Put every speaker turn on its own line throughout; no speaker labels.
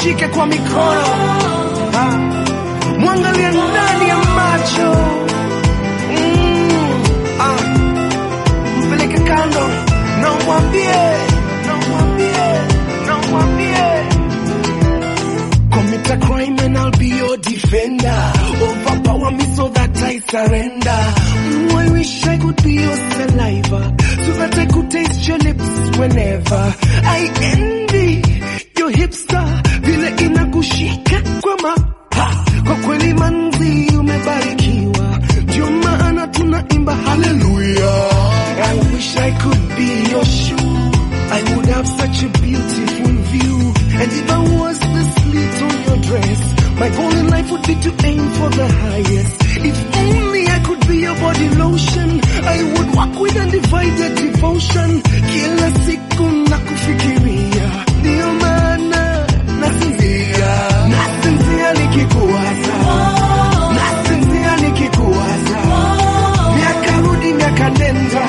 mshike kwa mikono ah, mwangalie ndani ya macho mm, ah, mpeleke kando na umwambie na umwambie na umwambie Commit a crime and I'll be your defender. Overpower me so that I surrender. Mm, I wish I could be your saliva so that I could taste your lips whenever. I envy your hipster vile inakushika kwa maha. Kwa kweli manzi umebarikiwa, ndio maana tunaimba hallelujah. I wish I could be your shoe. I would have such a beautiful view. And if I was the slit on your dress, my goal in life would be to aim for the highest. If only I could be your body lotion, I would walk with undivided devotion. Kila siku nakufikiria, ndio maana nasinzia, nasinzia nikikuwaza, nasinzia nikikuwaza, miaka rudi miaka nenda,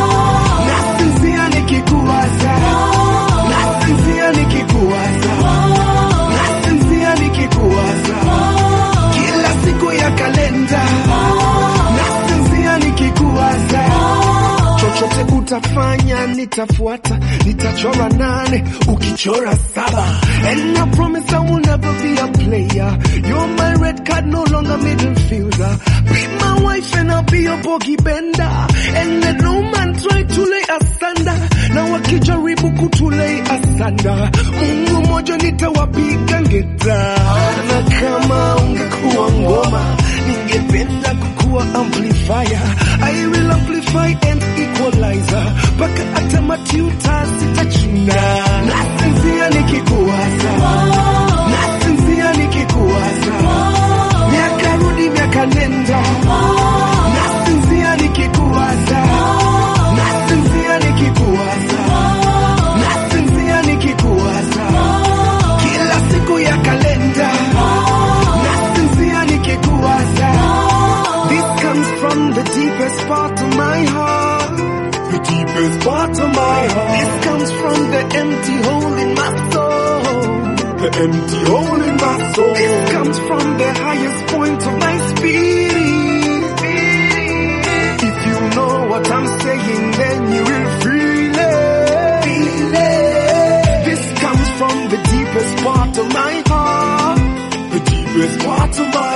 nasinzia nikikuwaza, nasinzia nikikuwaza, nasinzia nikikuwaza, kila siku ya kalenda, nasinzia nikikuwaza, chochote utafanya nitafuata, nitachora nane ukichora saba, and I promise I will never be a player. You're my red card, no longer middle fielder. Be my wife and I'll be your bogey bender, and let no man try to lay asunder. Na wakijaribu kutulei asanda, Mungu moja nitawapiga ngeta, na kama ungekuwa ngoma ningependa kukuwa amplifier. I will amplify and equalizer, mpaka hata matiuta sitachuna. Nasinzia nikikuwaza, nasinzia nikikuwaza, miaka rudi miaka nenda, nasinzia nikikuwaza, nasinzia nikikuwaza, nasinzia nikikuwaza, kila siku ya kalenda, nasinzia nikikuwaza. This comes from the deepest part of my heart. The deepest part of my heart. This comes from the empty hole in my soul. The empty hole in my soul. This comes from the highest point of my spirit. If you know what I'm saying, then you will feel it. Feel it. This comes from the deepest part of my heart. The deepest part of my